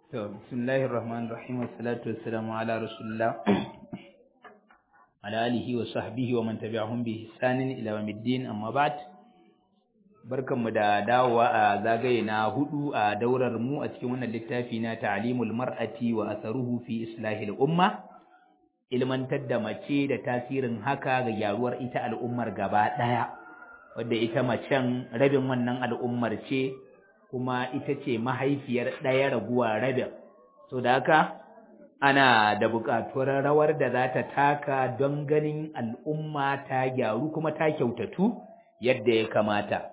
To, bismillahir rahmanir rahim wassalatu wassalamu ala rasulillah ala alihi wa sahbihi wa man tabi'ahum bi ihsanin ila yawmiddin amma ba'd barkanmu da dawowa a zagaye na hudu a daurar mu a cikin wannan littafi na ta'limul mar'ati wa atharuhu fi islahil umma ilmantar da mace da tasirin haka ga gyaruwar ita al'ummar gaba daya wadda ita macen rabin wannan al'ummar ce kuma ita ce mahaifiyar ɗaya raguwa rabin so da haka ana da buƙatuwar rawar da za ta taka don ganin al'umma ta gyaru kuma ta kyautatu yadda ya kamata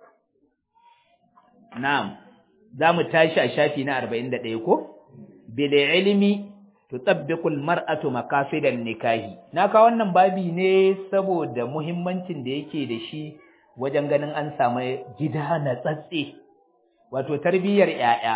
na'am za mu tashi a shafi na arba'in da ɗaya ko bile ilimi tutabbiqul mar'atu maqasidan nikahi na ka wannan babi ne saboda muhimmancin da yake da shi wajen ganin an samu gida na tsatse wato tarbiyyar ‘ya'ya,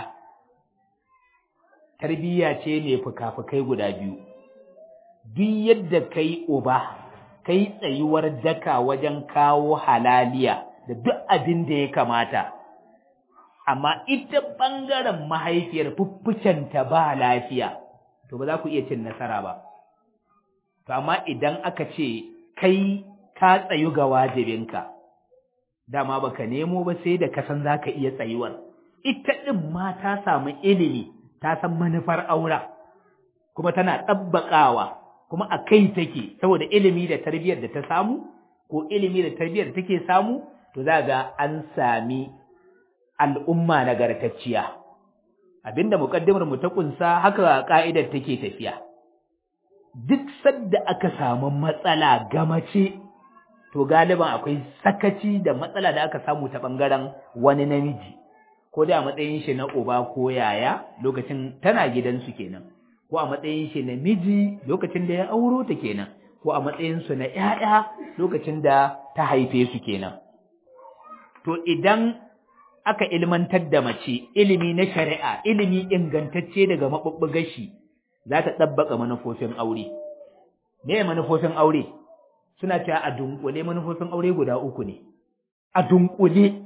tarbiyya ce mai fuka-fukai guda biyu, duk yadda kai uba, kai tsayuwar daka wajen kawo halaliya da duk abin da ya kamata, amma ita ɓangaren mahaifiyar fuffucenta ba lafiya, to ba za ku iya cin nasara ba. To, amma idan aka ce kai ka tsayu ga wajibinka, dama baka nemo ba sai da kasan zaka iya tsayuwar ita din ma ta samu ilimi ta san manufar aura kuma tana tabbakawa kuma a kai take saboda ilimi da tarbiyyar da ta samu ko ilimi da tarbiyyar da take samu to za ga an sami al'umma nagartacciya abinda muqaddimar mu ta kunsa haka ka'idar take tafiya duk sadda aka samu matsala ga mace to galiban akwai sakaci da matsala da aka samu ta ɓangaren wani namiji ko da a matsayin shi na uba ko yaya lokacin tana gidansu kenan ko a matsayin shi na miji lokacin da ya auro ta kenan ko a matsayin su na ƴaƴa lokacin da ta haife su kenan to idan aka ilmantar da mace ilimi na shari'a ilimi ingantacce daga mabubbugar shi za ta ɗabbaka manufofin aure me manufofin aure suna cewa a dunkule manufofin aure guda uku ne a dunkule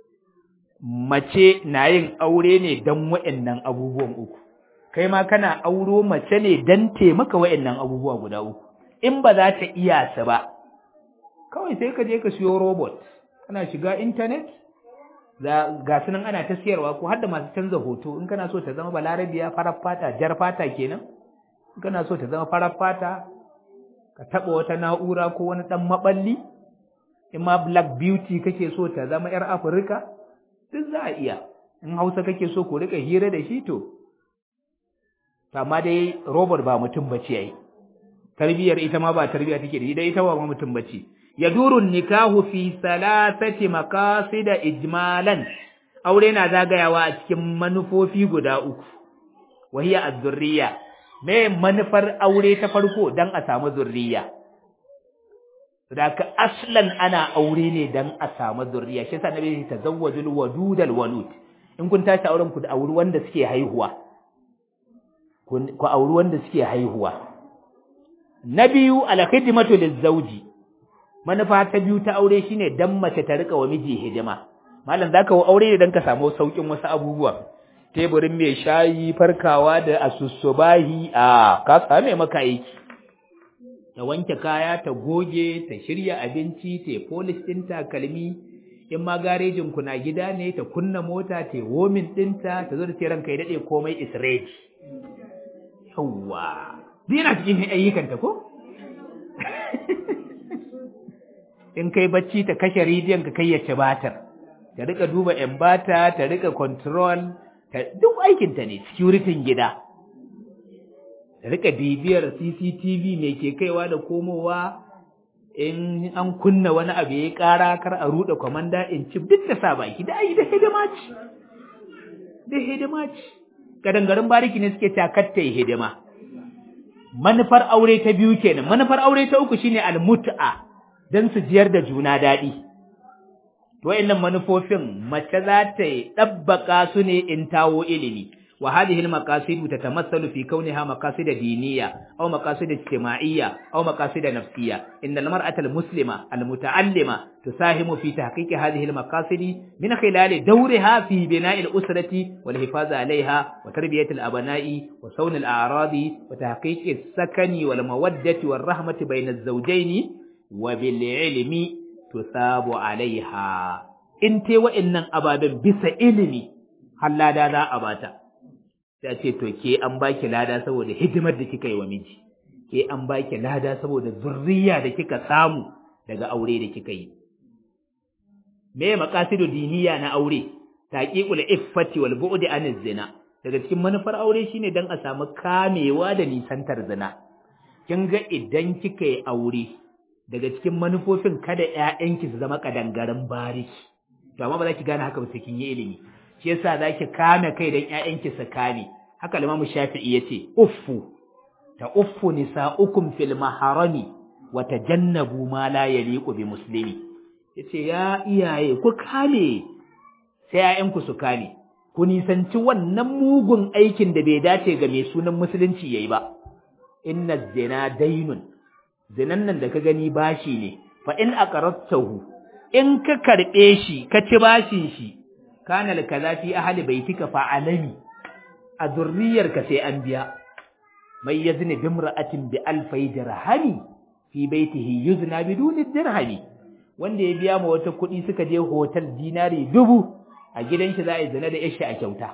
mace na yin aure ne don wa'annan abubuwan uku kai ma kana auro mace ne don taimaka wa'annan abubuwa guda uku in ba za ta iya su ba kawai sai ka je ka siyo robot kana shiga intanet ga sunan ana ta siyarwa ko har da masu canza hoto in kana so ta zama balarabiya farar fata jar fata kenan in kana so ta zama farar fata ka taɓa wata na'ura ko wani ɗan maɓalli, in ma black beauty kake so ta zama ‘yar Afirka, duk za a iya, in Hausa kake so ku rika hira da shi to, amma dai robot ba mutum ba ce yi, tarbiyyar ita ma ba tarbiyya take da ita ba ma mutum ba ce. Ya durun nikahu fi salasati da ijmalan, aure na zagayawa a cikin manufofi guda uku, wahiya az-zurriya me manufar aure ta farko dan a samu zurriya ka aslan ana aure ne dan a samu zurriya shi yasa nabi ya tazawwajul wadudal walud in kun tashi auren ku da auri wanda suke haihuwa ku auri wanda suke haihuwa na biyu al khidmatu lizawji manufa ta biyu ta aure shine dan mace ta rika wa miji hidima malam zaka aure ne dan ka samu saukin wasu abubuwa teburin mai shayi farkawa da asussubahi a ka same maka aiki ta wanke kaya ta goge ta shirya abinci ta polish din takalmi in ma garejin ku na gida ne ta kunna mota ta womin dinta ta zo da ce ranka ya dade komai is ready yawa dina cikin ayyukan ta ko in kai bacci ta kashe rediyon ka kai ya ci batar ta rika duba embata ta rika control duk aikinta ne securitin gida rika bibiyar CCTV mai ke kaiwa da komowa in an kunna wani abu ya ƙara kar a ruɗe kwamanda in ci duk da sa baki da ai da hidima ce da hidima ce kadangarin bariki ne suke takatta hidima manufar aure ta biyu kenan manufar aure ta uku shine almut'a dan su jiyar da juna daɗi wa'annan manufofin mace za ta yi ɗabbaka su ne in tawo ilimi wa hadhihi al-maqasid tatamassalu fi kawniha maqasid diniyya aw maqasid ijtima'iyya aw maqasid nafsiyya inna al-mar'ata al-muslima al-muta'allima tusahimu fi tahqiq hadhihi al-maqasid min khilal dawriha fi bina' al-usrati wal hifaz 'alayha wa tarbiyat al-abna'i wa sawn al-a'radi wa tahqiq as-sakani wal mawaddati war rahmati bayna az-zawjayn wa bil 'ilmi tusabu 'alayha in te wa'annan ababen bisa ilimi hallada za a bata sai ce to ke an baki lada saboda hidimar da kika yi wa miji ke an baki lada saboda zurriya da kika samu daga aure da kika yi me maqasidu diniya na aure taqiqul iffati wal bu'di an zina daga cikin manufar aure shine dan a samu kamewa da nisantar zina kin ga idan kika yi aure daga cikin manufofin kada ƴaƴanki su zama kadangaren bariki to amma ba za ki gane haka ba sai kin yi ilimi shi yasa zaki kame kai dan ƴaƴanki su kame haka Imam Shafi'i yace uffu ta uffu nisa'ukum fil maharami wa tajannabu ma la yaliqu bi muslimi yace ya iyaye ku kame sai ƴaƴanku su kame ku nisanci wannan mugun aikin da bai dace ga mai sunan musulunci yayi ba inna zina dainun zinan nan da ka gani bashi ne fa in aqarratahu in ka karbe shi ka ci bashin shi kana kaza fi ahli baitika fa alami a zurriyarka sai an biya mai yazni bimra'atin bi alfai dirhami fi baitihi yuzna biduni dirhami wanda ya biya ma wata kuɗi suka je hotel dinari dubu a gidan shi za a yi zina da yashi a kyauta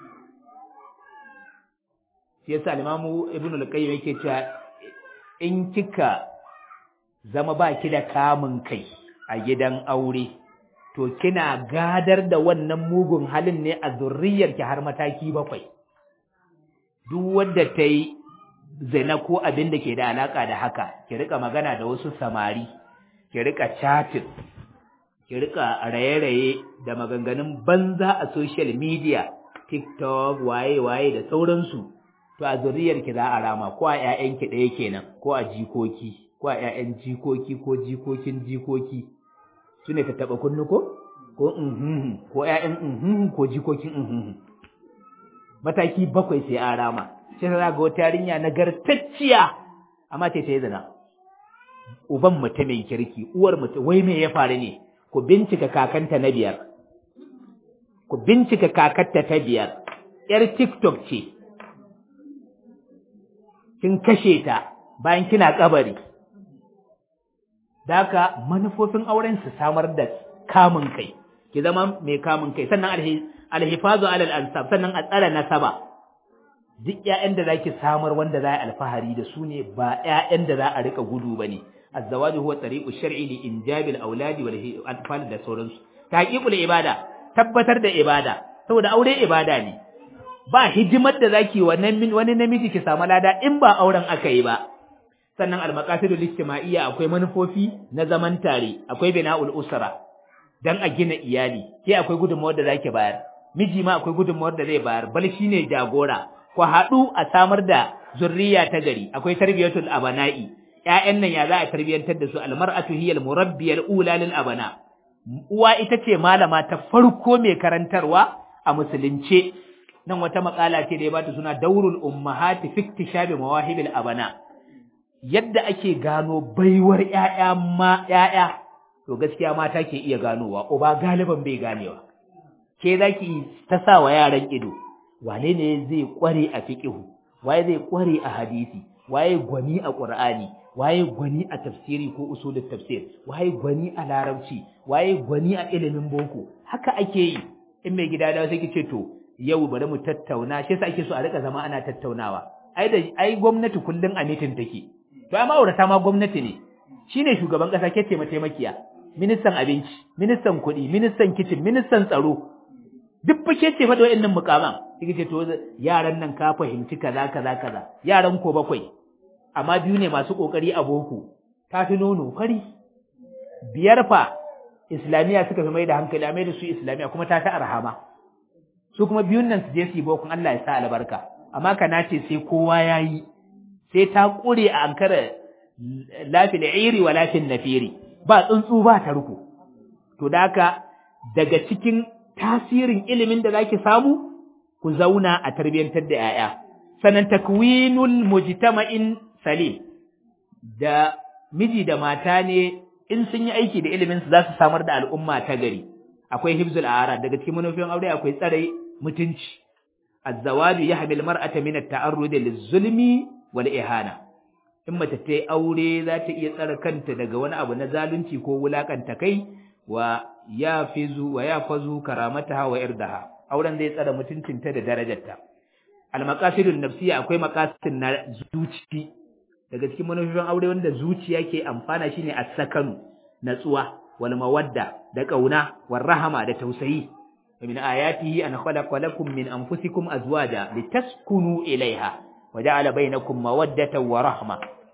shi yasa limamu ibnu al-qayyim yake cewa in kika zama ba ki da kamun kai a gidan aure to kina gadar da wannan mugun halin ne a zurriyarki har mataki bakwai duk wanda ta yi zina ko abin da ke da alaka da haka ki rika magana da wasu samari ki rika chatting ki rika raye-raye da maganganun banza a social media tiktok waye-waye da sauransu to a zurriyarki za a rama ko a ƴaƴanki ɗaya kenan ko a jikoki ko a ƴaƴan jikoki ko jikokin jikoki su ne ta taɓa kunnu ko ko unhuhu ko ƴaƴan unhuhu ko jikokin unhuhu mataki bakwai sai an rama sai ta ga wata yarinya nagartacciya amma sai ta yi zina uban mutumin kirki uwar mutum wai me ya faru ne ku bincika kakanta na biyar ku bincika kakarta ta biyar yar tiktok ce kin kashe ta bayan kina kabari Daka manufofin auren su samar da kamun kai, ki zama mai kamun kai, sannan alhifazu alal ansab, sannan a tsara nasaba. Duk ‘ya'yan da za ki samar wanda za a alfahari da su ne ba ‘ya'yan da za a riƙa gudu ba ne, azzawaju huwa tsariƙu shar'i li injabil auladi wal atfal da sauransu. Taqiqul ibada, tabbatar da ibada, saboda aure ibada ne. Ba hidimar da zaki wannan wani namiji ki samu lada in ba auren aka yi ba. sannan al-maqasidul ijtima'iyya akwai manufofi na zaman tare akwai bina'ul usra dan a gina iyali ke akwai gudunmawar da zaki bayar miji ma akwai gudunmawar da zai bayar bal shine jagora ku haɗu a samar da zurriya ta gari akwai tarbiyatul abana'i ƴaƴan nan ya za a tarbiyantar da su almar'atu hiya almurabbiyal ula lil abana uwa ita ce malama ta farko mai karantarwa a musulunce nan wata makala ce da ya bata suna daurul ummahati fi iktishabi mawahibil abana yadda ake gano baiwar ƴaƴa ma ƴaƴa to gaskiya mata ke iya ganowa uba galiban bai ganewa ke zaki ta sa wa yaran ido wane ne zai kware a fiqhu waye zai kware a hadisi waye gwani a qur'ani waye gwani a tafsiri ko usulul tafsir waye gwani a larabci waye gwani a ilimin boko haka ake yi in mai gida da sai kice to yau bari mu tattauna shi yasa ake so a rika zama ana tattaunawa ai da ai gwamnati kullun a mitin take to amma aurata ma gwamnati ne shine shugaban kasa ke mataimakiya ministan abinci ministan kuɗi ministan kitchen ministan tsaro duk fa ke ce fa da wayannan mukaman kike ce to yaran nan ka fahimci kaza kaza kaza yaran ko bakwai amma biyu ne masu kokari a boko ta fi nono fari biyar fa islamiya suka fi mai da hankali a mai da su islamiya kuma ta ta arhama su kuma biyun nan su je su yi bokon Allah ya sa albarka amma kana ce sai kowa ya yi sai ta ƙure a ankara lafil iri wa lafil nafiri ba tsuntsu ba ta ruku to da haka daga cikin tasirin ilimin da zaki samu ku zauna a tarbiyyantar da ‘ya'ya. Sannan takwinul mujtama'in salim da miji da mata ne in sun yi aiki da ilimin su za su samar da al'umma ta gari. Akwai hibzul ara daga cikin manufofin aure akwai tsare mutunci. Azzawaju ya hamil mar'ata min at-ta'arrud liz-zulmi wal ihana. In mace ta yi aure za ta iya tsare kanta daga wani abu na zalunci ko wulakanta kai wa yafizu wa yafazu karamataha wa irdaha. auren zai tsara mutuncinta da darajarta al-maqasidun nafsiyya akwai maqasid na zuci daga cikin manufofin aure wanda zuciya ke amfana shine as-sakanu natsuwa wal mawadda da kauna war rahama da tausayi min ayatihi an khalaqa lakum min anfusikum azwaja litaskunu ilaiha wa ja'ala bainakum mawaddatan wa rahma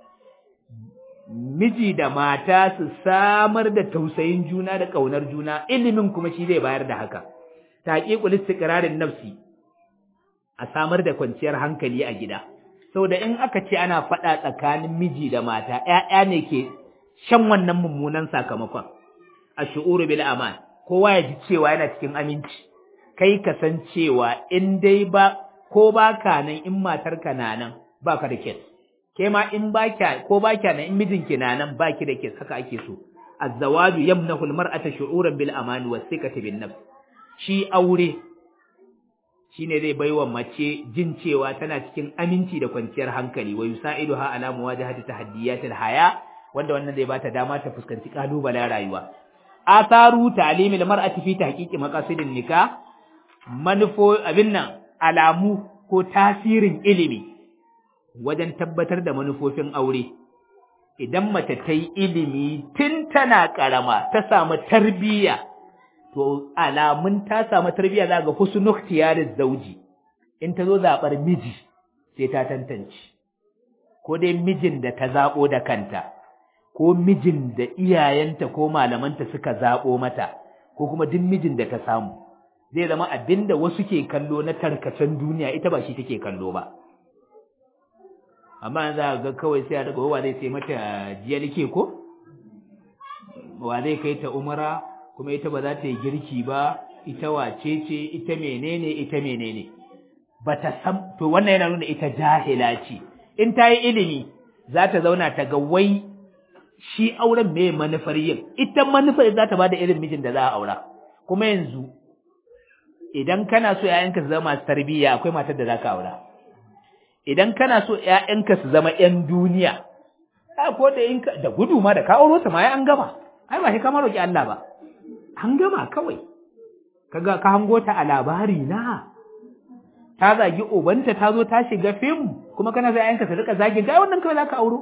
miji da mata su samar da tausayin juna da kaunar juna ilimin kuma shi zai bayar da haka taqiqul istiqrarin nafsi a samar da kwanciyar hankali a gida saboda in aka ce ana faɗa tsakanin miji da mata ƴaƴa ne ke shan wannan mummunan sakamakon ash'uru bil aman kowa ya ji cewa yana cikin aminci kai ka san cewa in dai ba ko baka nan in matarka na nan baka da kes ke ma in baka ko baka nan in mijinki na nan baki da kes haka ake so az-zawaju yamnahu al-mar'ata shu'uran bil aman was thiqati bin nafs shi aure shine zai baiwa mace jin cewa tana cikin aminci da kwanciyar hankali wa yusaiduha ala muwajahati tahaddiyatil haya wanda wannan zai bata dama ta fuskanci kalubalen rayuwa atharu ta'limil mar'ati fi tahqiqi maqasidin nikah manufo abin nan alamu ko tasirin ilimi wajen tabbatar da manufofin aure idan mace ta yi ilimi tun tana karama ta samu tarbiyya to alamun ta samu tarbiyya za ga husnu ikhtiyariz zauji in ta zo zabar miji sai ta tantance ko dai mijin da ta zabo da kanta ko mijin da iyayenta ko malamanta suka zabo mata ko kuma duk mijin da ta samu zai zama abinda wasu ke kallo na tarkacen duniya ita ba shi take kallo ba amma za ga kawai sai a daga wa zai sai mata jiyalke ko wa zai kai ta umara kuma ita ba za ta yi girki ba ita wace ce ita menene ita menene bata san to wannan yana nuna ita jahila ce in ta yi ilimi za ta zauna ta ga wai shi auren me manufar yin ita manufar za ta bada irin mijin da za a aura kuma yanzu idan kana so ƴaƴanka su zama masu tarbiyya akwai matar da za ka aura idan kana so ƴaƴanka su zama ƴan duniya ko da in da gudu ma da ka auro ta ma ai an gama ai ba shi ka roki Allah ba an gama kawai kaga ka hango ta a labari na ta zagi ubanta ta zo ta shiga fim kuma kana sai ayanka su rika zagi ga wannan kawai zaka auro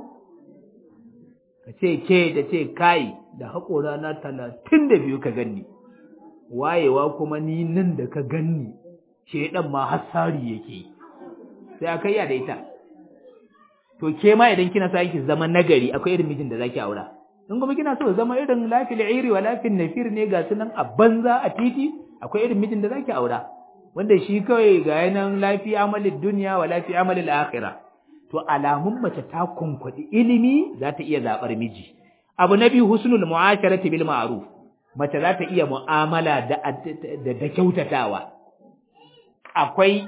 ka ce ke da ce kai da haƙora na talatin da biyu ka ganni wayewa kuma ni nan da ka ganni shedan ma hassari yake sai aka yi da ita to ke ma idan kina sa ki zama nagari akwai irin mijin da zaki aura in kuma kina so zama irin lafil iri wa lafil nafir ne ga sunan a banza a titi akwai irin mijin da zaki aura wanda shi kawai ga yanan lafi amalin duniya wa lafi amalin akhira to alamun mace ta kunkwadi ilimi za ta iya zabar miji abu na biyu husnul mu'asharati bil ma'ruf mace za ta iya mu'amala da da kyautatawa akwai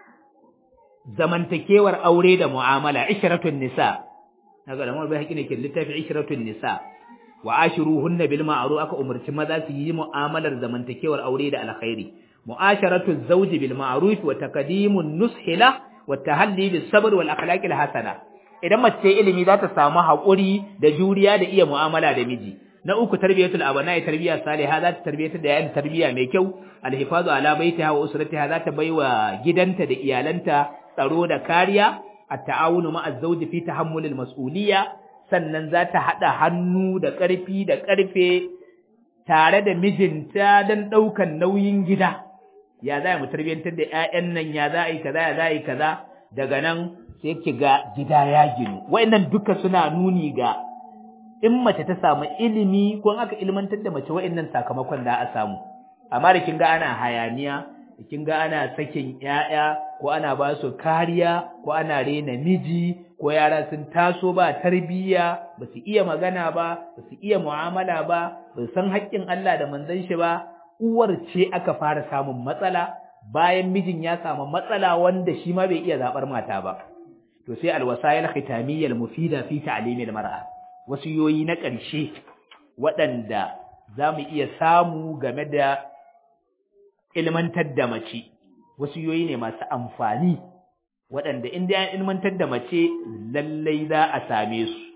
zamantakewar aure da mu'amala ishratun nisa naga da mawar bai haƙi ne ke littafi ishratun nisa wa ashiruhunna bil ma'ruf aka umarci maza su yi mu'amalar zamantakewar aure da alkhairi mu'asharatu zawji bil ma'ruf wa taqdimun nushila wa tahalli bis sabr wal akhlaqil hasana idan mace ilimi za ta samu haƙuri da juriya da iya mu'amala da miji na uku tarbiyatul abana'i tarbiya salihah za ta tarbiyatar da yayin tarbiya mai kyau alhifazu ala baitiha wa usratiha za ta baiwa gidanta da iyalanta tsaro da kariya at-ta'awunu ma'a zawji fi tahammulil mas'uliyya sannan za ta haɗa hannu da ƙarfi da ƙarfe tare da mijinta don ɗaukan nauyin gida ya za mu tarbiyyantar da ‘ya'yan nan ya za a yi kaza ya za a yi kaza daga nan sai ki ga gida ya ginu wa'annan duka suna nuni ga in mace ta samu ilimi ko aka ilmantar da mace wa'annan sakamakon da a samu amma da kin ga ana hayaniya da kin ga ana sakin ‘ya'ya ko ana ba su kariya ko ana rena miji ko yara sun taso ba tarbiyya ba su iya magana ba ba su iya mu'amala ba ba su san haƙƙin Allah da manzon shi ba uwar ce aka fara samun matsala bayan mijin ya samu matsala wanda shi ma bai iya zabar mata ba to sai alwasayil khitamiyyal mufida fi ta'limil mar'a wasiyoyi na ƙarshe waɗanda za mu iya samu game da ilmantar da mace wasiyoyi ne masu amfani waɗanda in dai an ilmantar da mace lallai za a same su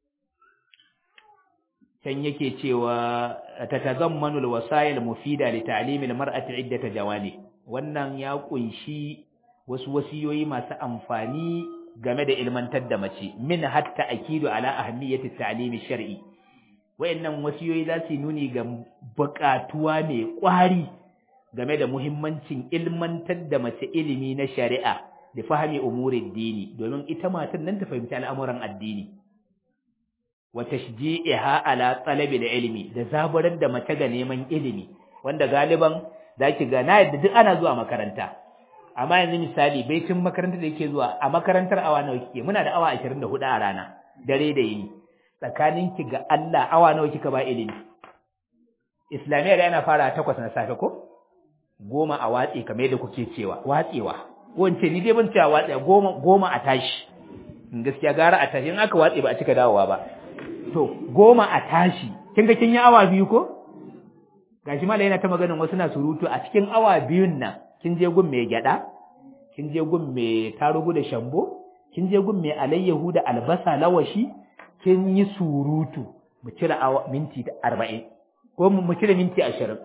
can yake cewa tatazammanu alwasayil mufida li ta'limil mar'ati iddata jawani wannan ya kunshi wasu wasiyoyi masu amfani game da ilmantar da mace min hatta akidu ala ahammiyati ta'limi shar'i wayannan wasiyoyi za su nuni ga buƙatuwa mai ƙwari game da muhimmancin ilmantar da mace ilimi na shari'a da fahimi umurin dini domin ita matan nan ta fahimci al'amuran addini wa tashji'iha ala talabil ilmi da zaburar da mace ga neman ilimi wanda galiban zaki ga na yadda duk ana zuwa makaranta amma yanzu misali baitin makarantar da yake zuwa a makarantar awa nawa kike muna da awa 24 a rana dare da yini tsakaninki ga Allah awa nawa kika ba ilimi islamiyya da yana fara takwas na safe ko goma a watsi kamar yadda kuke cewa watsewa wance ni dai ban cewa watsewa goma goma a tashi gaskiya gara a tashi in aka watse ba a cika dawowa ba to goma a tashi kin ga kin yi awa biyu ko gashi malai yana ta maganin wasu na surutu a cikin awa biyun nan kin je gun mai gyada kin je gun mai tarugu da shambo kin je gun mai alayyahu da albasa lawashi kin yi surutu mu cire awa minti 40 ko mu cire minti 20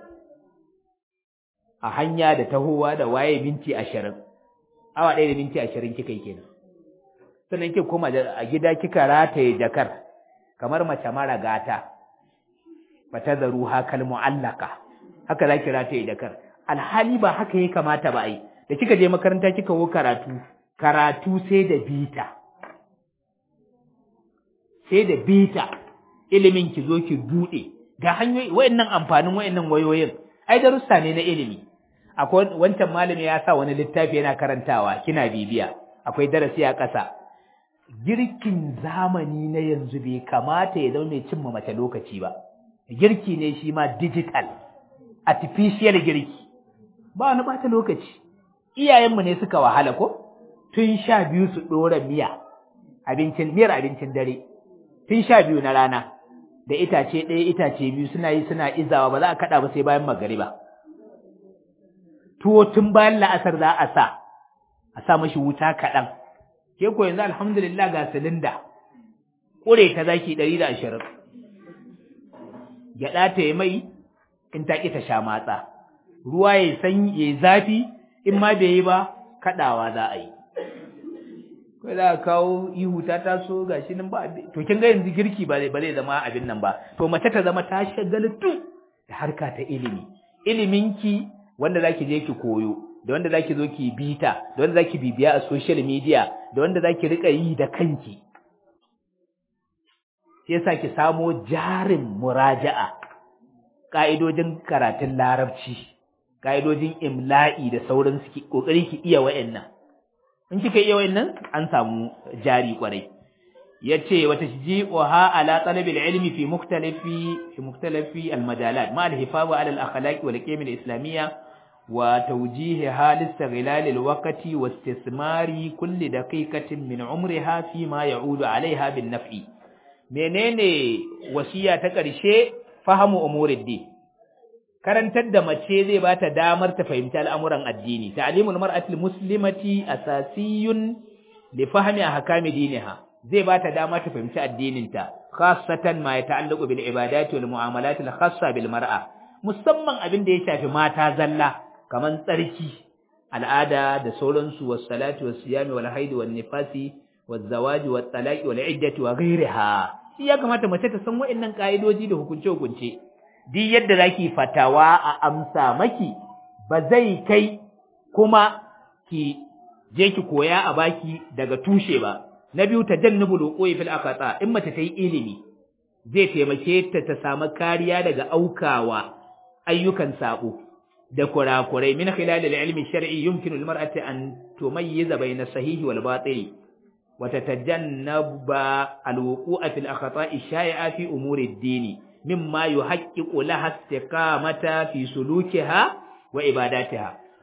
a hanya da tahowa da waye minti 20 awa ɗaya da minti 20 kika yi kenan sannan kika koma a gida kika rataye jakar kamar mace mara gata bata zaru hakal mu'allaka haka zaki rataye jakar alhali ba haka ya kamata ba ai da kika je makaranta kika wo karatu karatu sai da bita sai da bita ilimin ki zo ki bude ga hanyoyi wayannan amfanin wayannan wayoyin ai darussa ne na ilimi akwai wancan malami ya sa wani littafi yana karantawa kina bibiya akwai darasi a ƙasa girkin zamani na yanzu bai kamata ya zama mai cimma mace lokaci ba girki ne shi ma digital artificial girki ba wani bata lokaci iyayenmu ne suka wahala ko tun sha biyu su ɗora miya abincin miyar abincin dare tun sha biyu na rana da itace ɗaya itace biyu suna yi suna izawa ba za a kaɗa ba sai bayan magariba tuwo tun bayan la'asar za a sa a sa mashi wuta kaɗan ke ko yanzu alhamdulillah ga silinda ƙure ta zaki ɗari da ashirin gyaɗa ta yi mai in ta ƙi ta sha matsa ruwa ya sanyi ya zafi in ma bai yi ba kaɗawa za a yi kai za a kawo ihu ta taso ga shi nan ba to kin ga yanzu girki ba zai ba zai zama abin nan ba to mace ta zama ta shagaltu da harka ta ilimi iliminki wanda zaki je ki koyo da wanda zaki zo ki bita da wanda zaki bibiya a social media da wanda zaki rika yi da kanki sai yasa ki samo jarin muraja'a ka'idojin karatun larabci ka'idojin imla'i da sauran su ki kokari ki iya wa'annan in kika iya wa'annan an samu jari kwarai yace wata ji'uha ala talabil ilmi fi mukhtalifi fi mukhtalifi al majalat ma al hifazu ala al akhlaq wal qiyam al islamiyya wa tawjihiha li istighlal al waqti wa istismari kulli daqiqatin min umriha fi ma ya'udu alaiha bin naf'i menene wasiya ta ƙarshe fahamu umurid karantar da mace zai bata damar ta fahimci al'amuran addini ta'limul mar'atil muslimati asasiyun li fahmi ahkami diniha zai bata dama ta fahimci addininta khassatan ma yata'allaqu bil ibadati wal mu'amalat al khassa bil mar'a musamman abin da ya shafi mata zalla kaman tsarki al'ada da sauransu was salatu was siyami wal haidi wan nifasi was zawaji wat talaqi wal iddati wa ghayriha shi ya kamata mace ta san wa'annan ka'idoji da hukunce hukunce duk yadda zaki fatawa a amsa maki ba zai kai kuma ki je ki koya a baki daga tushe ba na biyu tajannubul wuqu'i fil aqata in mace ta yi ilimi zai taimake ta ta samu kariya daga aukawa ayyukan sabo da kurakurai min khilal al-ilmi shar'i yumkinu al-mar'ati an tumayyiza bayna sahihi wal batil wa tatajannaba al-wuqu'a fil akhta'i shay'a fi umuri ad-din mimma yuhaqqiqu laha istiqamata fi sulukiha wa ibadatiha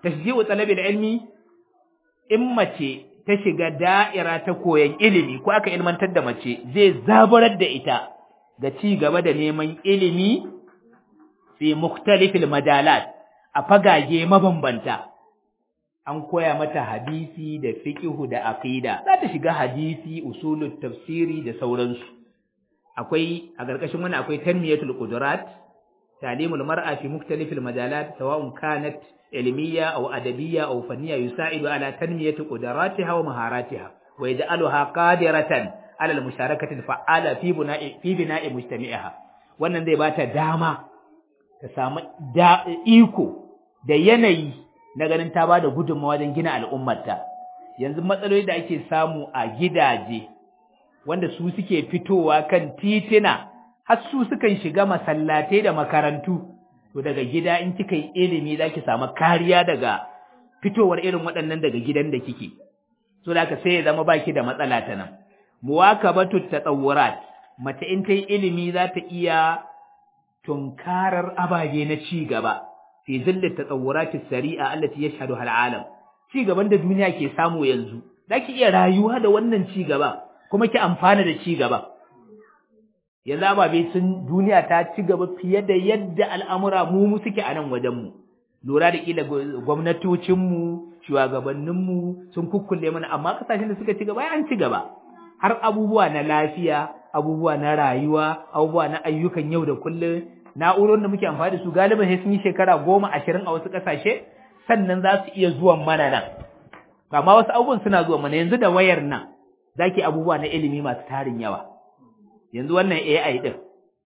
tashji'u talabil ilmi in mace ta shiga da'ira ta koyan ilimi ko aka ilmantar da mace zai zaburar da ita ga ci gaba da neman ilimi fi mukhtalifil madalat a fagage mabambanta an koya mata hadisi da fiqhu da aqida za ta shiga hadisi usulut tafsiri da sauransu akwai a ƙarƙashin wannan akwai tanmiyatul qudurat ta'limul mar'a fi mukhtalifil majalat sawa'un kanat ilmiya aw adabiyya aw fanniya yusa'idu ala tanmiyati qudratiha wa maharatiha wa yaj'aluha qadiratan ala al-musharakati al-fa'ala fi bina'i fi bina'i mujtami'iha wannan zai bata dama ta samu iko da yanayi na ganin ta bada gudunmawa wajen gina al'ummarta yanzu matsaloli da ake samu a gidaje wanda su suke fitowa kan titina har su sukan shiga masallatai da makarantu to daga gida in kika yi ilimi zaki samu kariya daga fitowar irin waɗannan daga gidan da kike so da haka sai ya zama baki da matsala ta nan muwakabatu tatawurat mace in ta yi ilimi za ta iya tunkarar ababe na ci gaba fi zillit tatawurati sari'a allati yashhadu hal alam ci gaban da duniya ke samu yanzu zaki iya rayuwa da wannan ci gaba kuma ki amfana da ci gaba yanzu ababe sun duniya ta ci gaba fiye da yadda al'amura mu mu suke a nan wajenmu lura da kila gwamnatocinmu shugabanninmu sun kukkulle mana amma kasashen da suka ci gaba an ci gaba har abubuwa na lafiya abubuwa na rayuwa abubuwa na ayyukan yau da kullum na'urorin da muke amfani da su galiban sai sun yi shekara goma ashirin a wasu ƙasashe sannan za su iya zuwan mana nan amma wasu abubuwan suna zuwa mana yanzu da wayar nan zaki abubuwa na ilimi masu tarin yawa yanzu wannan AI din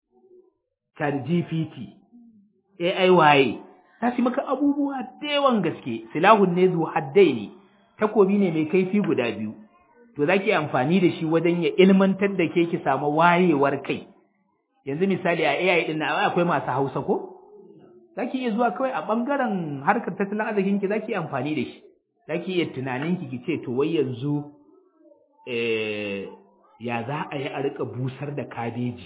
ChatGPT AI waye ta shi maka abubuwa da yawan gaske silahun ne zu haddaini takobi ne mai kaifi guda biyu to zaki amfani da shi wajen ya ilmantar da ke ki samu wayewar kai yanzu misali a AI din nan akwai masu Hausa ko zaki iya zuwa kawai a bangaren harkar tattalin arzikin ki zaki amfani da shi zaki iya tunanin ki ki ce to wai yanzu eh ya za a yi a rika busar da kabeji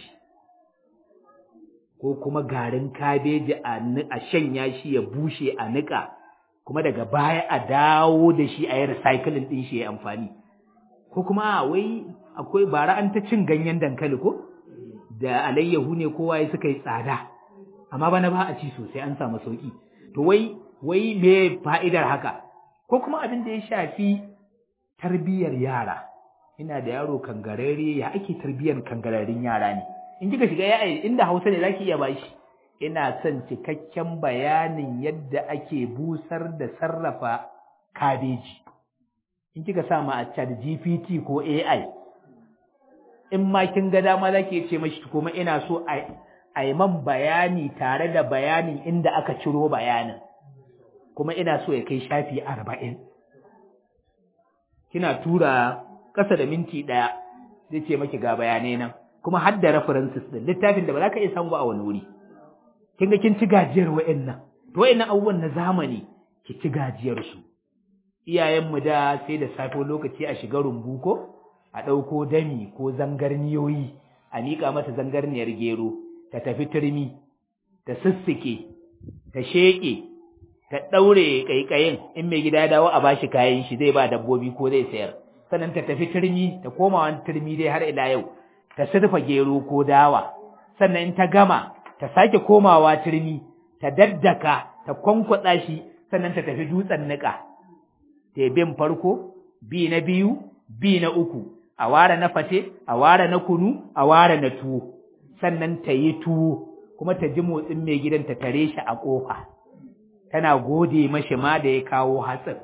ko kuma garin kabeji a shanya shi ya bushe a niƙa kuma daga baya a dawo da shi a yi recycling ɗin shi ya amfani ko kuma wai akwai bara an ta cin ganyen dankali ko da alayyahu ne kowa ya suka yi tsada amma bana ba a ci sosai an samu sauki to wai wai me fa'idar haka ko kuma abin da ya shafi tarbiyyar yara ina da yaro kangarare ya ake tarbiyyar kangararin yara ne in kika shiga ya inda Hausa ne zaki iya bashi ina son cikakken bayanin yadda ake busar da sarrafa kabeji in kika sa ma a chat GPT ko AI in ma kin ga dama zaki ce mashi kuma ina so a a yi man bayani tare da bayanin inda aka ciro bayanin kuma ina so ya kai shafi arba'in kina tura ƙasa da minti ɗaya zai ce maki ga bayanai nan kuma har da references ɗin littafin da ba za ka iya samu ba a wani wuri kin ga kin ci gajiyar wa'annan to wa'annan abubuwan na zamani ki ci gajiyar su iyayenmu da sai da safe lokaci a shiga rumbu ko a ɗauko dami ko zangarniyoyi a miƙa mata zangarniyar gero ta tafi turmi ta sissike ta sheƙe ta ɗaure ƙaiƙayin in mai gida ya dawo a bashi kayan shi zai ba dabbobi ko zai sayar sannan ta tafi turmi ta koma wani turmi dai har ila yau ta surfa gero ko dawa sannan in ta gama ta sake komawa turmi ta daddaka ta kwankwatsa shi sannan ta tafi dutsen niƙa ta bin farko bi na biyu bi na uku a ware na fate a ware na kunu a ware na tuwo sannan ta yi tuwo kuma ta ji motsin mai gidan ta tare shi a ƙofa tana gode mashi ma da ya kawo hatsin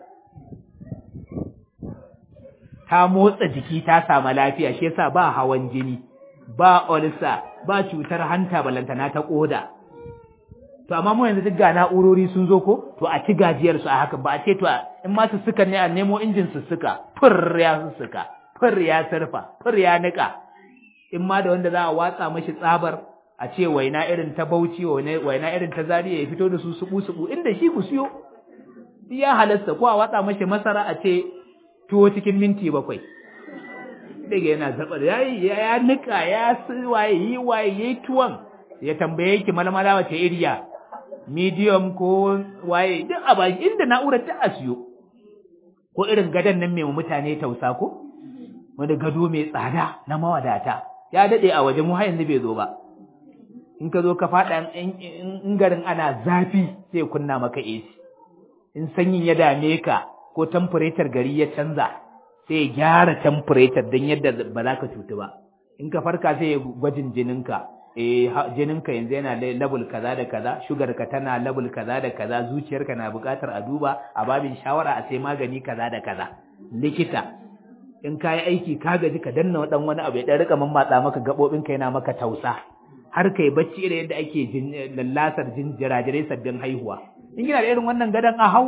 ta motsa jiki ta samu lafiya shi yasa ba hawan jini ba olsa ba cutar hanta balantana ta koda to amma mu yanzu duk ga na'urori sun zo ko to a ci gajiyar su a haka ba a ce to in ma su suka ne a nemo injin su suka fur ya su suka fur ya surfa fur ya nika in ma da wanda za a watsa mashi tsabar a ce waina irin ta Bauchi waina irin ta Zaria ya fito da su subu subu inda shi ku siyo ya halasta ko a watsa mashi masara a ce tuwo cikin minti bakwai daga yana zabar yayi ya nika ya waye yi waye yayi tuwon ya tambaye ki malmala wace iriya medium ko waye duk a baki inda na'urar ta asiyo ko irin gadon nan mai mutane tausa ko wani gado mai tsada na mawadata ya dade a waje mu har yanzu bai zo ba in ka zo ka faɗa in garin ana zafi sai kunna maka AC in sanyin ya dame ka ko temperature gari ya canza sai ya gyara temperature don yadda ba za ka cutu ba in ka farka sai ya gwajin jininka eh jininka yanzu yana level kaza da kaza sugar ka tana level kaza da kaza zuciyarka na buƙatar a duba a babin shawara a sai magani kaza da kaza likita in ka yi aiki ka gaji ka danna dan wani abu ya dan rika mammatsa maka gabobin ka yana maka tausa har kai bacci da yadda ake lallasar jinjirajirai sabbin haihuwa in kina da irin wannan gadon a hau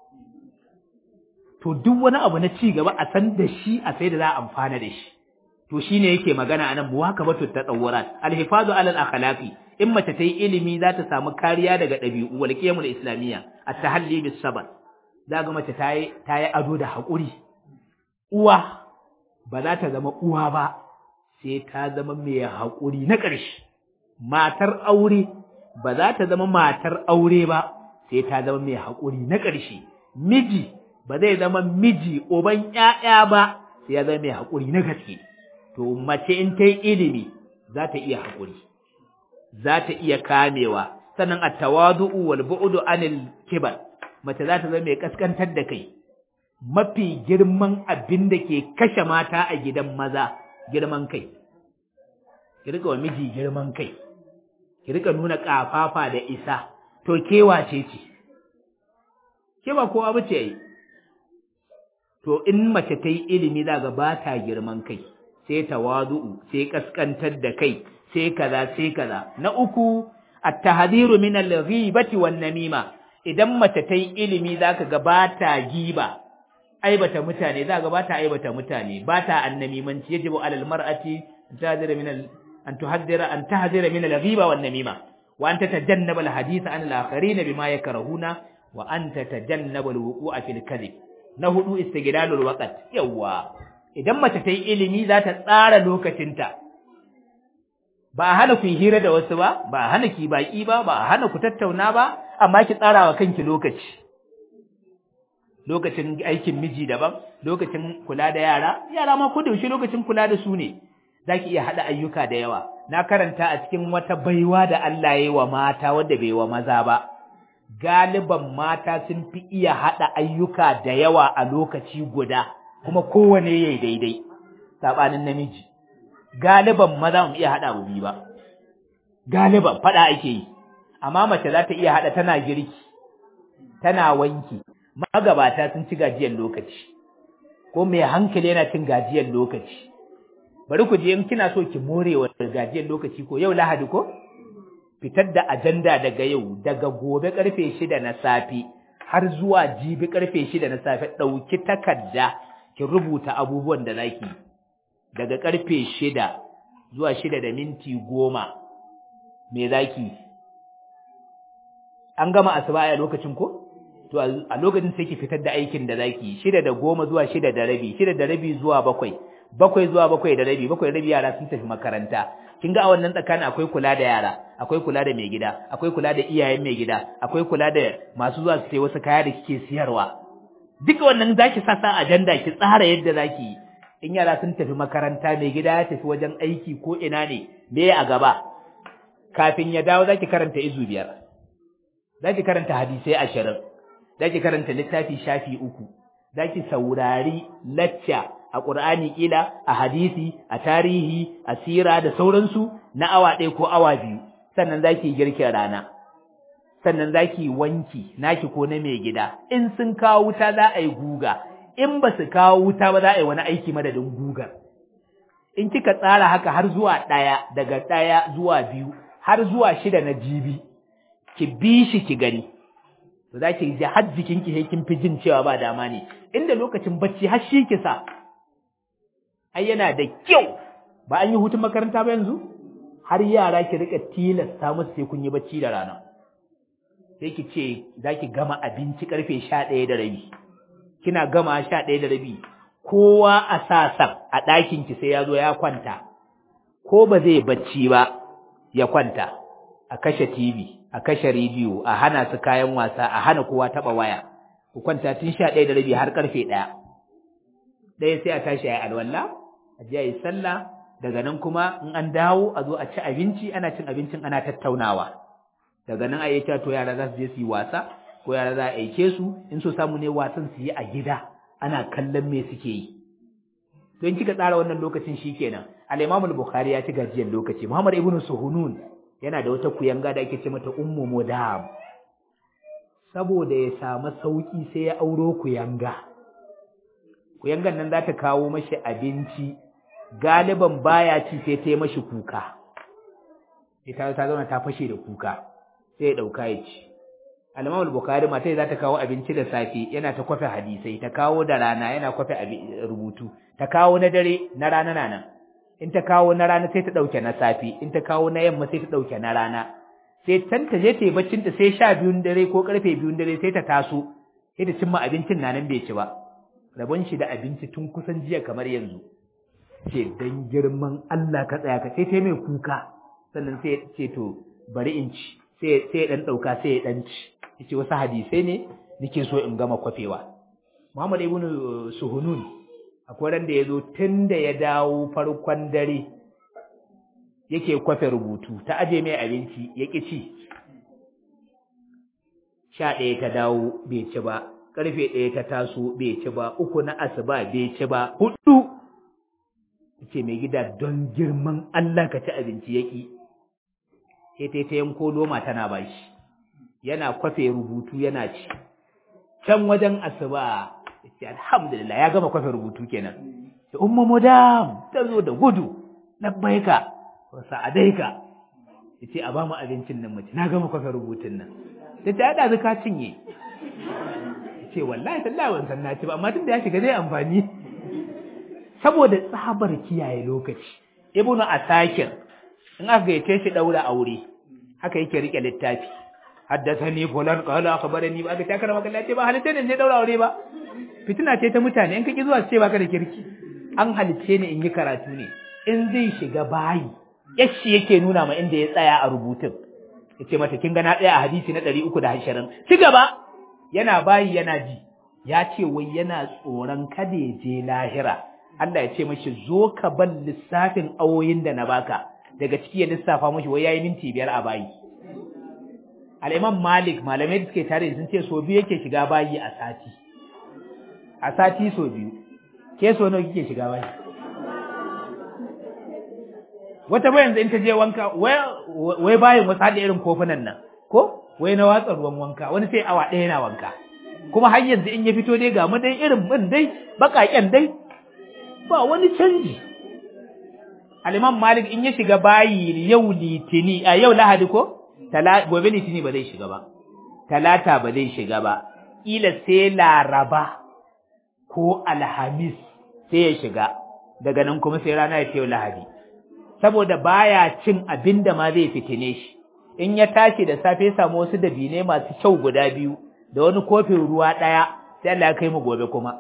to duk wani abu na ci gaba a san da shi a sai da za a amfana da shi to shine yake magana anan muwakabatu tatawurat alhifazu alal akhlaqi in mace ta yi ilimi za ta samu kariya daga ɗabi'u wal qiyamul islamiyya at-tahalli bis sabr za ga mace ta yi ta yi ado da haƙuri uwa ba za ta zama uwa ba sai ta zama mai haƙuri na ƙarshe matar aure ba za ta zama matar aure ba sai ta zama mai haƙuri na ƙarshe miji ba zai zama miji uban ƴaƴa ba sai ya zama mai haƙuri na gaske to mace in ta yi ilimi za ta iya haƙuri za ta iya kamewa sannan at-tawadu'u wal bu'du anil kibar mace za ta zama mai kaskantar da kai mafi girman abin da ke kashe mata a gidan maza girman kai ki rika wa miji girman kai ki rika nuna kafafa da isa to ke wace ce ke ba kowa bace yi to in mace ta yi ilimi za ga ba ta girman kai sai tawadu'u sai kaskantar da kai sai kaza sai kaza na uku at-tahdhiru min al-ghibati wan namima idan mace ta yi ilimi zaka ga ba ta giba aibata mutane zaka ga ba ta aibata mutane ba ta annamimanci yajibu alal mar'ati tahdhira min an tuhaddira an tahdhira min al-ghiba wan namima wa an tatajannaba al-hadith an al-akharin bima yakrahuna wa an tatajannaba al-wuqu'a fil kadhib na hudu istiglalul waqt yawa idan mace ta yi ilimi za ta tsara lokacinta ba a hana ku hira da wasu ba ba a hana ki baki ba ba a hana ku tattauna ba amma ki tsara wa kanki lokaci lokacin aikin miji daban lokacin kula da yara yara ma ko da yaushe lokacin kula da su ne zaki iya hada ayyuka da yawa na karanta a cikin wata baiwa da Allah ya yi wa mata wanda bai wa maza ba galiban mata sun fi iya hada ayyuka da yawa a lokaci guda kuma kowane yayi daidai sabanin namiji galiban maza mu iya hada abu biyu ba galiban fada ake yi amma mace za ta iya hada tana girki tana wanki magabata sun ci gajiyar lokaci ko mai hankali yana cin gajiyar lokaci bari ku je in kina so ki more wa gajiyar lokaci ko yau lahadi ko fitar da ajanda daga yau daga gobe karfe shida na safe har zuwa jibi karfe shida na safe ɗauki takarda ki rubuta abubuwan da zaki daga karfe shida zuwa shida da minti goma me zaki an gama asuba a lokacin ko to a lokacin sai ki fitar da aikin da zaki shida da goma zuwa shida da rabi shida da rabi zuwa bakwai bakwai zuwa bakwai da rabi bakwai da rabi yara sun tafi makaranta kin ga a wannan tsakanin akwai kula da yara akwai kula da mai gida akwai kula da iyayen mai gida akwai kula da masu zuwa su sayi wasu kaya da kike siyarwa duka wannan zaki sa sa ajanda ki tsara yadda zaki yi in yara sun tafi makaranta mai gida ya tafi wajen aiki ko ina ne me a gaba kafin ya dawo zaki karanta izu biyar zaki karanta hadisai ashirin zaki karanta littafi shafi uku zaki saurari lacca a Qur'ani kila a hadisi a tarihi a sira da sauransu na awa ɗaya ko awa biyu sannan zaki girkin rana sannan zaki wanki naki ko na mai gida in sun kawo wuta za a yi guga in ba su kawo wuta ba za a yi wani aiki madadin gugar in kika tsara haka har zuwa ɗaya daga ɗaya zuwa biyu har zuwa shida na jibi ki bi shi ki gani to za ki ji har jikinki sai kin fi jin cewa ba dama ne inda lokacin bacci har shi ki sa ai yana da kyau ba an yi hutun makaranta ba yanzu har yara ki rika tilasta musu sai kun yi bacci da rana sai ki ce za ki gama abinci karfe sha ɗaya da rabi kina gama sha ɗaya da rabi kowa a sasan a ɗakinki sai ya zo ya kwanta ko ba zai bacci ba ya kwanta a kashe TV a kashe rediyo a hana su kayan wasa a hana kowa taɓa waya ku kwanta tun sha ɗaya da rabi har ƙarfe ɗaya ɗaya sai a tashi a yi alwala a je a yi sallah daga nan kuma in an dawo a zo a ci abinci ana cin abincin ana tattaunawa daga nan a yi to yara za su je su yi wasa ko yara za a aike su in so samu ne wasan su yi a gida ana kallon me suke yi to in kika tsara wannan lokacin shikenan al-Imam al-Bukhari ya ci gajiyar lokaci Muhammad ibn Suhunun yana da wata kuyanga da ake ce mata Ummu Mudam saboda ya samu sauki sai ya auro kuyanga kuyangan nan za ta kawo mashi abinci galiban baya ci sai ta yi mashi kuka ita ta zauna ta fashe da kuka sai ya dauka ya ci al-Imam al-Bukhari mata za ta kawo abinci da safe yana ta kwafe hadisai ta kawo da rana yana kwafe rubutu ta kawo na dare na rana na nan in ta kawo na rana sai ta dauke na safe in ta kawo na yamma sai ta dauke na rana sai can ta je ta yi baccin ta sai sha biyun dare ko karfe biyun dare sai ta taso sai ta cimma abincin na nan bai ci ba rabon shi da abinci tun kusan jiya kamar yanzu ce dan girman Allah ka tsaya ka sai ta mai kuka sannan sai ce to bari in ci sai sai dan dauka sai ya dan ci yace wasu hadisai ne nake so in gama kwafewa Muhammad ibn Suhunun akwai ran da yazo tun da ya dawo farkon dare yake kwafe rubutu ta aje mai abinci ya ƙi ci sha ɗaya ta dawo bai ci ba ƙarfe ɗaya ta taso bai ci ba uku na asuba bai ci ba hudu ce mai gida don girman Allah ka ci abinci ya ƙi sai ta ta yanko loma tana ba shi yana kwafe rubutu yana ci can wajen asuba ce alhamdulillah ya gama kwafe rubutu kenan ce umma mudam ta zo da gudu labbaika sa'adaika yace a bamu abincin nan mace na gama kwafe rubutun nan sai ta yada zaka cinye yace wallahi tallahi ban san na ci ba amma tunda ya shiga zai amfani saboda tsabar kiyaye lokaci ibnu asakir in aka gaice shi daura aure haka yake rike littafi haddathani fulan qala akhbarani ba aka takara maka lafiya ba halitta ne daura aure ba fitina ce ta mutane in kake zuwa ce baka da kirki an halice ni in yi karatu ne in zai shiga bayi yashi yake nuna ma inda ya tsaya a rubutun yace mata kin ga na tsaya a hadisi na 320 ci gaba yana bayi yana ji ya ce wai yana tsoron kada ya je lahira Allah ya ce mashi zo ka ban lissafin awoyin da na baka daga ciki ya lissafa mashi wai yayi minti biyar a bayi Al-Imam Malik malamai da suke tare sun ce so biyu yake shiga bayi a sati a sati so biyu ke so nawa kike shiga bayi wata ba yanzu in ta je wanka wai bayin wasu haɗa irin kofunan nan ko wai na watsa ruwan wanka wani sai awa ɗaya na wanka kuma har yanzu in ya fito dai ga mu dai irin bin dai baƙaƙen dai ba wani canji Al-Imam Malik in ya shiga bayi yau litini a yau Lahadi ko gobe litini ba zai shiga ba talata ba zai shiga ba ila sai laraba ko alhamis sai ya shiga daga nan kuma sai rana ya ce Lahadi saboda baya cin abin da ma zai fitine shi in ya tashi da safe samu wasu dabine masu kyau guda biyu da wani kofin ruwa ɗaya sai Allah ya kai mu gobe kuma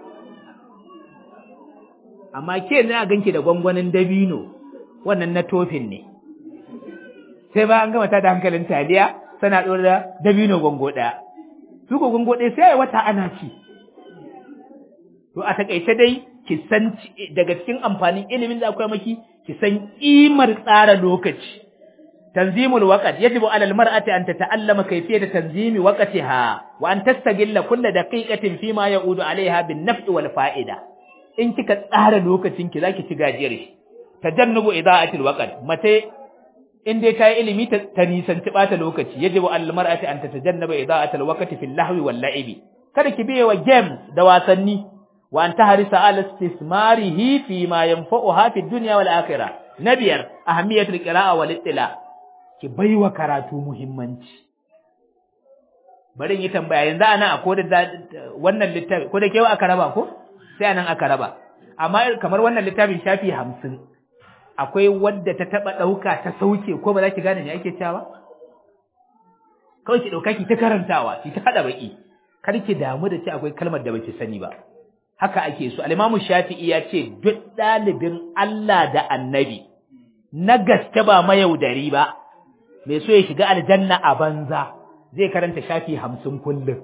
amma ke na ganki da gwangwanin dabino wannan na tofin ne sai ba an gama ta da hankalin taliya tana ɗora da dabino gwango ɗaya su ko gwango ɗaya sai wata ana ci to a takaice dai ki san daga cikin amfanin ilimin da akwai maki ki san kimar tsara lokaci tanzimul waqt yajibu ala almar'ati an tata'allama kayfiyat tanzimi waqtiha wa an tastagilla kull daqiqatin fima ya'udu 'alayha bin naf'i wal fa'ida in kika tsara lokacin ki zaki ci gajiyar shi tajannubu ida'atil waqt mace in dai ta yi ilimi ta nisanci bata lokaci yajibu ala almar'ati an tatajannaba ida'atil waqti fil lahwi wal la'ibi kada ki biye wa games da wasanni wa an tahrisa ala istismarihi fi ma yanfa'uha fi dunya wal akhirah nabiyar ahamiyatul qira'a wal ittila ki baiwa karatu muhimmanci bari yi tambaya yanzu ana akwai da wannan littafi ko da kewa aka raba ko sai anan aka raba amma kamar wannan littafin shafi hamsin akwai wadda ta taba dauka ta sauke ko ba za ki gane me ake cewa kawai ki dauka ki ta karantawa ki ta hada baki kar ki damu da ce akwai kalmar da baki sani ba haka ake so al-Imam Shafi'i ya ce duk dalibin Allah da Annabi na gaske ba mayaudari ba mai so ya shiga aljanna a banza zai karanta shafi hamsin kullum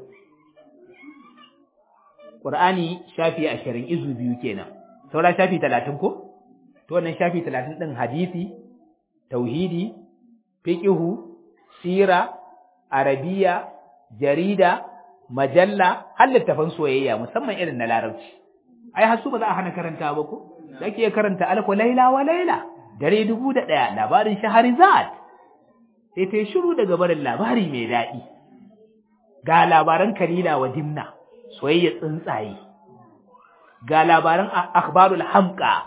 Qur'ani shafi ashirin izu biyu kenan saura shafi talatin ko to wannan shafi talatin ɗin hadisi tauhidi fiqhu sira arabiya jarida majalla har littafan soyayya musamman irin na larabci ai hasu ba za a hana karanta ba ko zaki iya karanta alko laila wa laila dare dubu da ɗaya labarin shaharizad sai ta yi shiru daga barin labari mai daɗi ga labaran kalila wa dimna soyayya tsuntsaye ga labaran akhbarul hamqa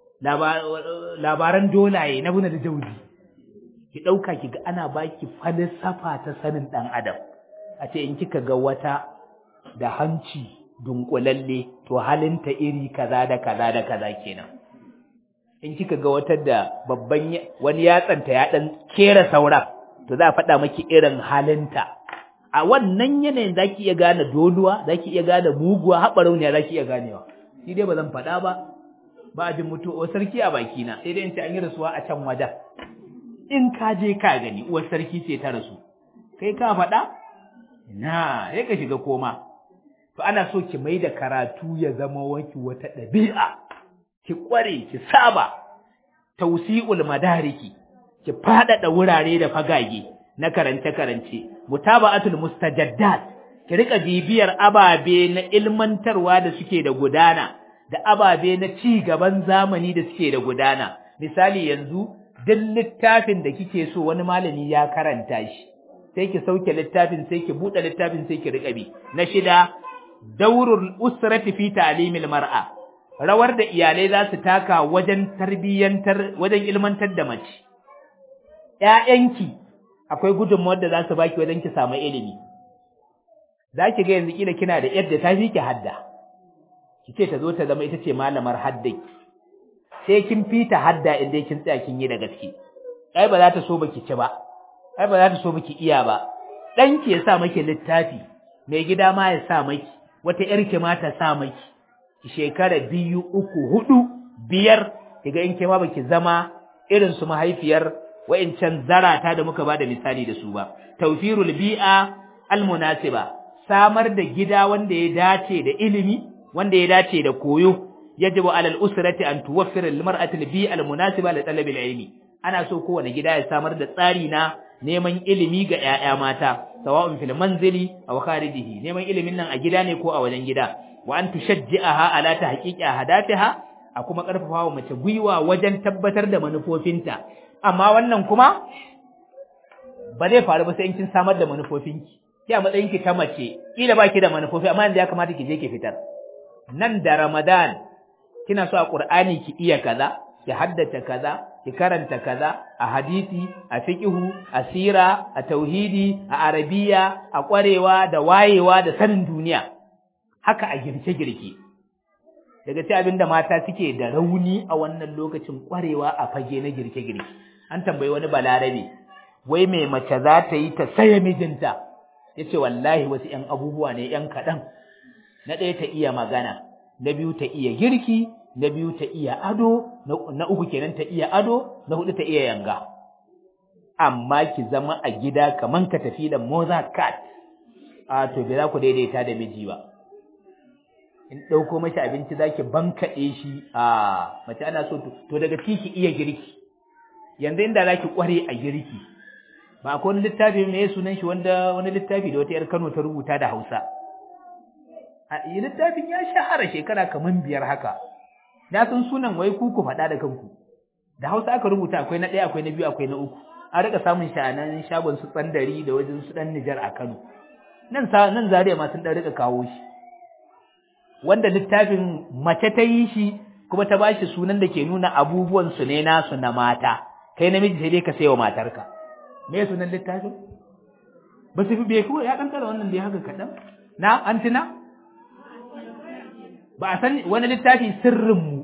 labaran dolaye na buna da jauzi ki ɗauka ki ga ana baki falsafa ta sanin ɗan adam a ce in kika ga wata da hanci dunkulalle to halinta iri kaza da kaza da kaza kenan in kika ga wata da babban wani yatsanta ya dan kera sauran to za a faɗa maki irin halinta a wannan yanayin zaki iya gane doluwa zaki iya gane muguwa haɓarauniya zaki iya ganewa shi dai ba zan faɗa ba ba a jin mutuwa sarki a bakina sai dai in ce an yi rasuwa a can wajen in ka je ka gani uwar sarki ce ta rasu kai ka faɗa na sai ka shiga koma to ana so ki mai da karatu ya zama waki wata ɗabi'a ki ƙware ki saba tausi'ul madariki ki faɗaɗa wurare da fagage na karance-karance mutaba'atul mustajaddat ki rika bibiyar ababe na ilmantarwa da suke da gudana da ababe na ci gaban zamani da suke da gudana misali yanzu duk littafin da kike so wani malami ya karanta shi sai ki sauke littafin sai ki buɗe littafin sai ki riƙa bi na shida daurul usrati fi ta'limil mar'a rawar da iyalai za su taka wajen tarbiyyantar wajen ilmantar da mace ƴaƴanki akwai gudunmawar da za su baki wajen ki samu ilimi za ki ga yanzu kila kina da yadda ta fi ki hadda ki ce ta zo ta zama ita ce malamar haddaki sai kin fita hadda in dai kin tsaya kin yi da gaske ai ba za ta so baki ci ba ai ba za ta so baki iya ba dan ki ya sa maki littafi mai gida ma ya sa maki wata yar ki ma ta sa maki ki shekara biyu uku hudu biyar kiga in ke ma baki zama irin su mahaifiyar wa'incan zarata da muka bada misali da su ba tawfirul bi'a almunasiba samar da gida wanda ya dace da ilimi wanda ya dace da koyo yajibu alal usrati an tuwaffira lil mar'ati al-bi'a al-munasiba li talabi al-ilmi ana so kowane gida ya samar da tsari na neman ilimi ga ƴaƴa mata sawa'un fil manzili aw kharijihi neman ilimin nan a gida ne ko a wajen gida wa an tushajji'aha ala tahqiqi ahdafiha a kuma karfafa wa mace gwiwa wajen tabbatar da manufofinta amma wannan kuma ba zai faru ba sai in kin samar da manufofinki ki a matsayin ki ta mace kila baki da manufofi amma yanzu ya kamata ki je ki fitar nan da Ramadan kina so a Qur'ani ki iya kaza ki haddace kaza ki karanta kaza a hadisi a fiqhu a sira a tauhidi a arabiya a kwarewa da wayewa da sanin duniya haka a girke girke daga ci abinda mata suke da rauni a wannan lokacin kwarewa a fage na girke girke an tambayi wani balarabe wai mai mace za ta yi ta saya mijinta yace wallahi wasu ƴan abubuwa ne ƴan kaɗan na ɗaya ta iya magana na biyu ta iya girki na biyu ta iya ado na uku kenan ta iya ado na hudu ta iya yanga amma ki zama a gida kaman ka tafi da moza cat a to bai za ku daidaita da miji ba in ɗauko mashi abinci za ki bankaɗe shi a mace ana so to daga ciki iya girki yanzu inda za ki ƙware a girki ba akwai wani littafi ne sunan shi wanda wani littafi da wata 'yar Kano ta rubuta da Hausa littafin ya shahara shekara kaman biyar haka na san sunan wai ku ku faɗa da kanku da Hausa aka rubuta akwai na ɗaya akwai na biyu akwai na uku an rika samun shi a nan shagon su tsandari da wajen su ɗan Nijar a Kano nan sa nan Zaria ma sun ɗan rika kawo shi wanda littafin mace ta yi shi kuma ta bashi sunan da ke nuna abubuwan su ne nasu na mata kai namiji sai dai ka sayo matarka me sunan littafin ba su fi bai kuma ya ɗan kara wannan dai haka kaɗan na an tuna ba a san wani littafi sirrinmu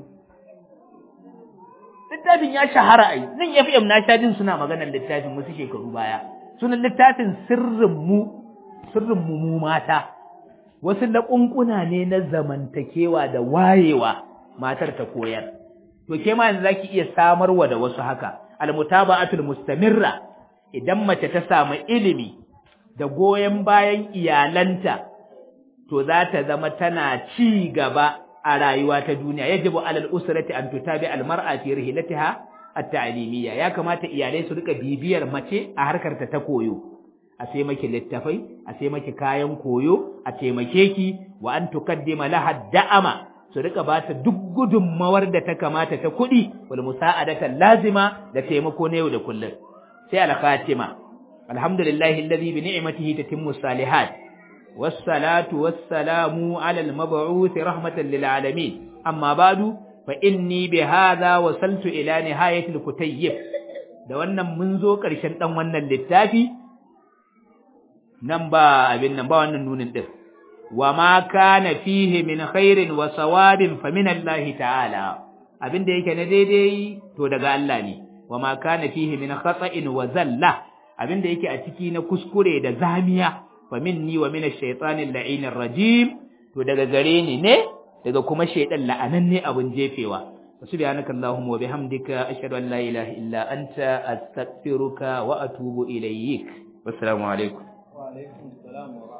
littafin ya shahara ai nan FM na sha jin suna maganar littafin wasu shekaru baya sunan littafin sirrinmu sirrinmu mu mata wasu laƙunƙuna ne na zamantakewa da wayewa matar ta koyar to ke ma yanzu zaki iya samarwa da wasu haka almutaba'atul mustamirra idan mace ta samu ilimi da goyon bayan iyalanta to za ta zama tana ci gaba a rayuwa ta duniya yajibu alal usrati an tutabi al mar'a fi rihlatiha at-ta'limiyya ya kamata iyalai su rika bibiyar mace a harkar ta ta koyo a sai maki littafai a sai maki kayan koyo a taimake ki wa an tukaddima laha da'ama su rika ba ta duk gudunmawar da ta kamata ta kuɗi wal musa'adata lazima da taimako na yau da kullum sai al-khatima alhamdulillahi alladhi bi ni'matihi tatimmu salihat والصلاة والسلام على المبعوث رحمة للعالمين أما بعد فإني بهذا وصلت إلى نهاية الكتيب da wannan mun zo ƙarshen ɗan wannan littafi nan ba abin nan ba wannan nunin ɗin wa ma kana fihi min khairin wa sawabin fa min Allah ta'ala abin da yake na daidai to daga Allah ne wa ma kana fihi min khata'in wa zalla abin da yake a ciki na kuskure da zamiya fa minni wa min ash-shaytanir la'inir rajim to daga gare ni ne daga kuma shaydan la'ananne abun jefewa subhanaka allahumma wa bihamdika ashhadu an la ilaha illa anta astaghfiruka wa atubu ilayk wassalamu alaikum wa alaikum assalam wa